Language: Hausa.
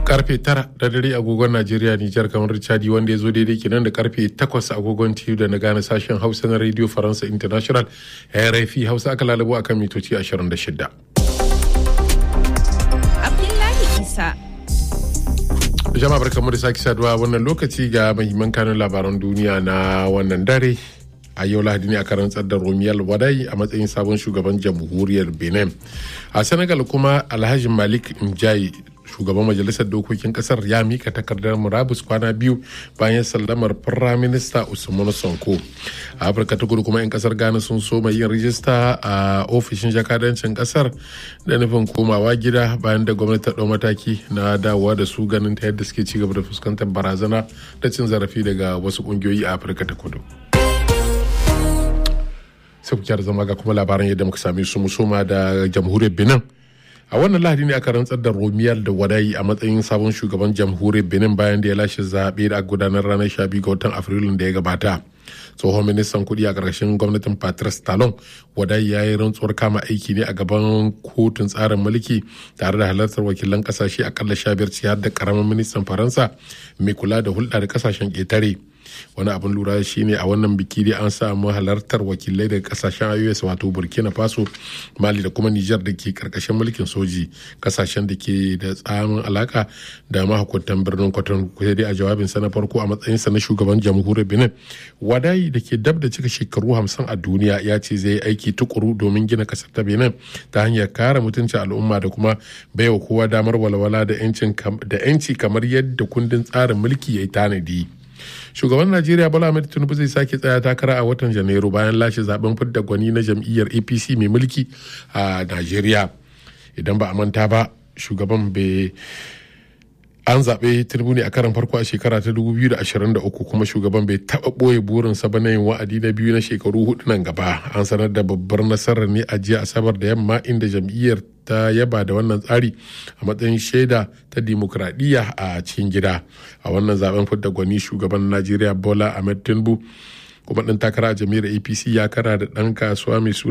karfe tara da dare agogon Najeriya Nijar kamar Chadi wanda ya zo daidai kenan da karfe takwas agogon TU da na gane sashen Hausa na Radio Faransa International RFI Hausa aka lalabo akan mitoci 26. Abdullahi Isa. Jama'a barkamu da sake saduwa wannan lokaci ga mahimman kanun labaran duniya na wannan dare. a yau lahadi ne aka rantsar da romiyal wadai a matsayin sabon shugaban jamhuriyar benin a senegal kuma alhaji malik njayi shugaban majalisar dokokin kasar ya mika takardar murabus kwana biyu bayan sallamar firaminista usman sonko a afirka ta kudu kuma 'yan kasar ghana sun soma yin rijista a ofishin jakadancin kasar da nufin komawa gida bayan da gwamnati ta ɗau mataki na dawowa da su ganin ta yadda suke ci gaba da fuskantar barazana da cin zarafi daga wasu ƙungiyoyi a afirka ta kudu sai ku zama ga kuma labaran yadda muka same su musoma da jamhuriyar benin a wannan lahadi ne aka rantsar da romiyal da wadayi a matsayin sabon shugaban jamhuriyar benin bayan da ya lashe zaɓe da gudanar ranar 12 ga watan afrilun da ya gabata tsohon ministan kudi a ƙarshen gwamnatin patrice talon wadai ya yi rantsuwar kama aiki ne a gaban kotun tsarin mulki tare da halartar wakilan kasashe akalla sha biyar ciyar da karamin ministan faransa mai kula da hulɗa da kasashen ƙetare wani abin lura shine a wannan biki dai an samu halartar wakilai daga kasashen ios wato burkina faso mali da kuma nijar da ke karkashin mulkin soji kasashen da ke da tsamin alaka da mahukuntan birnin kwaton kusa dai a jawabinsa na farko a matsayinsa na shugaban jamhuriyar benin wadayi da ke dab da cika shekaru hamsin a duniya ya ce zai yi aiki tukuru domin gina kasar ta benin ta hanyar kare mutuncin al'umma da kuma baiwa kowa damar walwala da 'yanci kamar yadda kundin tsarin mulki ya yi tanadi. shugaban najeriya bola ahmed tinubu zai sake tsaya takara a watan janairu bayan lashe zaben fidda gwani na jam'iyyar apc mai mulki a najeriya idan ba a manta ba shugaban bai an zaɓe tinubu ne a karan farko a shekara ta 2023 kuma shugaban bai taɓa ɓoye burinsa ba na yin wa'adi na biyu na shekaru hudu nan gaba an sanar da babbar nasarar ne a jiya asabar da yamma inda jam'iyyar ta yaba da wannan tsari a matsayin shaida ta dimokuraɗiyya a cikin gida a wannan zaben fidda gwani shugaban najeriya bola ahmed tinubu kuma ɗan takara a jami'ar apc ya kara da ɗan kasuwa mai